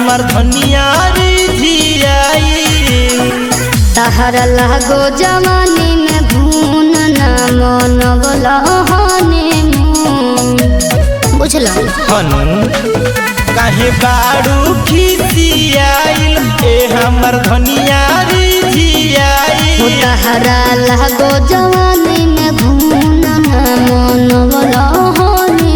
हमर धनिया रिझियाई तहरा लागो जवानी में भून न मनवला हने बुझल हनु काहे बाड़ू खिसियाइल ए हमर धनिया रिझियाई तहरा लागो जवानी में भून न मनवला हने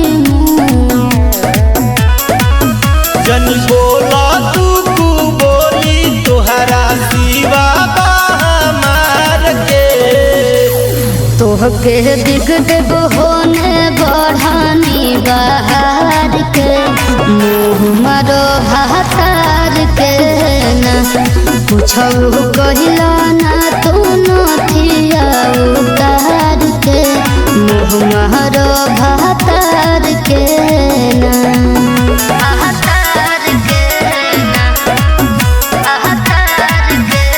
जनी बोला तू कु बोली तोहरा सिवा बा हमार के तोहके दिख देव होने बढ़ानी बाहर के मुँह मारो भातार के ना पूछऊ कहिला ना तू नथिया उतार के मुँह मारो भातार के ना भातार के ना भातार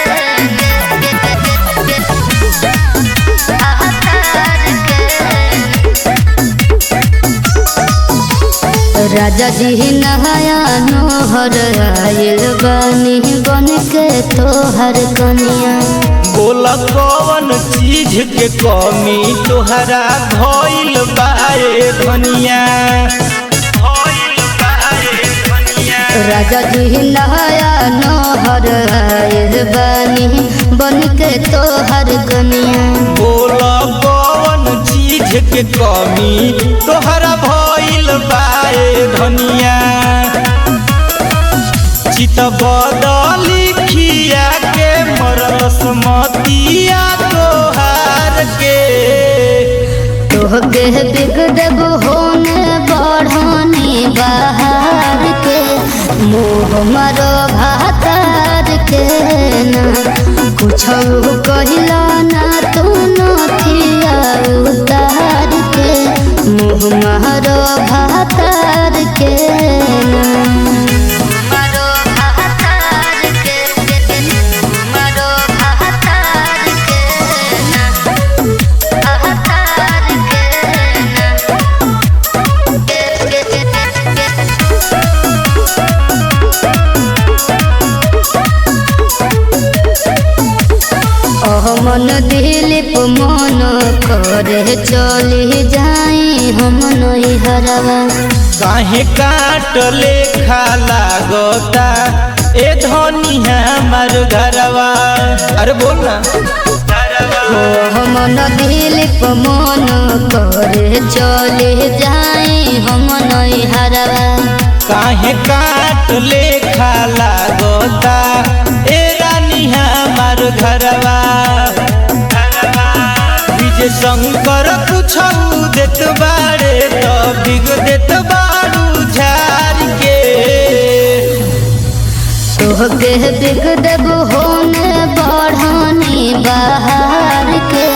राजा जी नहाया नोहर आयल बानी बन के तोहर कनिया बोला कौन चीज के कमी तोहरा भइल बाए धनिया भइल बाए धनिया राजा जी नहाया नोहर आयल बानी बन के तोहर कनिया बोला कौन चीज के कमी तोहरा भइल बाए धनिया चित बदली खिया के मरल समतिया तोहार के तोहके बिग देव होने बढ़ानी बाहर के मोह मरो भातार के ना कुछ कहिला ना तू नथिया उतार के मोह मरो भातार के ना मरो भातार के मरो भातार के ना मन दिलीप मन करे चली जाई हम नई हरवा काहे काट लेखा लागता ए धनिया हमार घरवा अरे बोल ना ओ मन दिलीप मन करे चली जाई हम नई हरवा काहे काट लेखा लागता ए रानी हमार घरवा विजय शंकर कुछ देत बाड़े तो बिग देत बाड़ू झार के तोहके बिग देव होने बढ़ानी बाहर के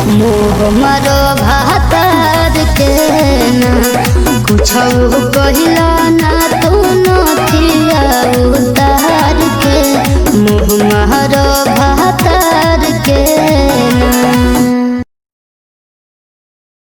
मोह मरो भातार के ना कुछ कहिला